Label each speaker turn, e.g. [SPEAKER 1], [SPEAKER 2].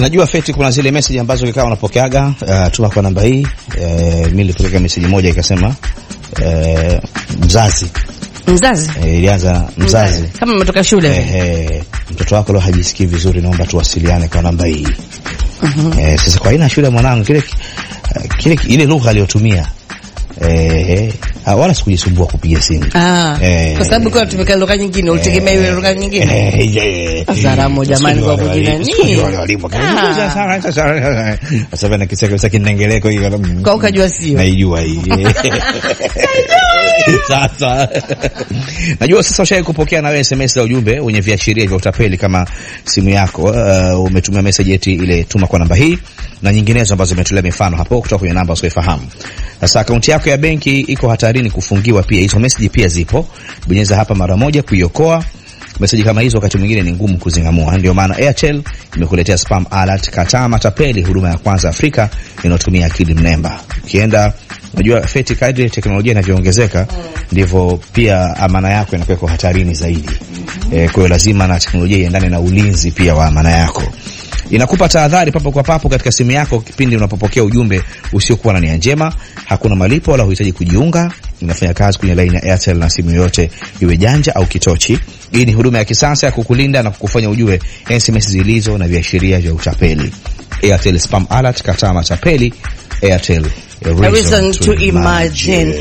[SPEAKER 1] Najua Feti, kuna zile message ambazo kikawa unapokeaga, uh, tuma kwa namba hii. Uh, mimi nilipokea message moja ikasema uh, mzazi
[SPEAKER 2] Mzazi
[SPEAKER 1] uh, ilianza mzazi
[SPEAKER 2] kama umetoka shule
[SPEAKER 1] eh, eh, mtoto wako leo hajisikii vizuri, naomba tuwasiliane kwa namba hii. Eh, sasa kwa aina ya shule mwanangu, kile uh, kile ile lugha aliyotumia eh, uh, wala sikujisumbua kupiga simu
[SPEAKER 2] Ah,
[SPEAKER 1] Eh,
[SPEAKER 2] kwa sababu kwa tumeka lugha nyingine, ulitegemea iwe lugha nyingine.
[SPEAKER 1] Eh, eh,
[SPEAKER 2] Azaramo jamani, kwa kujina
[SPEAKER 1] Siku
[SPEAKER 2] nini?
[SPEAKER 1] wale walimu
[SPEAKER 2] Ah.
[SPEAKER 1] sasa bana kiseko cha kinengeleko hiyo
[SPEAKER 2] Kwa ukajua sio.
[SPEAKER 1] naijua hii sasa najua sasa ushawahi kupokea na wewe SMS za ujumbe wenye viashiria vya utapeli kama simu yako uh, umetumia message eti ile tuma kwa namba hii na nyinginezo ambazo umetolea mifano hapo kutoka kwenye namba usiyofahamu. Sasa akaunti yako ya benki iko hatarini kufungiwa pia. Hizo message pia zipo. Bonyeza hapa mara moja kuiokoa. Meseji kama hizo wakati mwingine ni ngumu kuzingamua. Ndio maana Airtel imekuletea spam alert. Kataa matapeli, huduma ya kwanza Afrika inayotumia akili mnemba. Ukienda unajua Feti, kadri teknolojia inavyoongezeka ndivyo pia amana yako inakuwa iko hatarini zaidi. Eh, kwa hiyo lazima na teknolojia iendane na ulinzi pia wa amana yako. Inakupa tahadhari papo kwa papo katika simu yako kipindi unapopokea ujumbe usiokuwa na nia njema. Hakuna malipo wala huhitaji kujiunga. Inafanya kazi kwenye laini ya Airtel na simu yoyote iwe janja au kitochi. Hii ni huduma ya kisasa ya kukulinda na kukufanya ujue SMS zilizo na viashiria vya utapeli. Airtel Spam Alert, kataa matapeli. Airtel, a
[SPEAKER 2] A reason to imagine.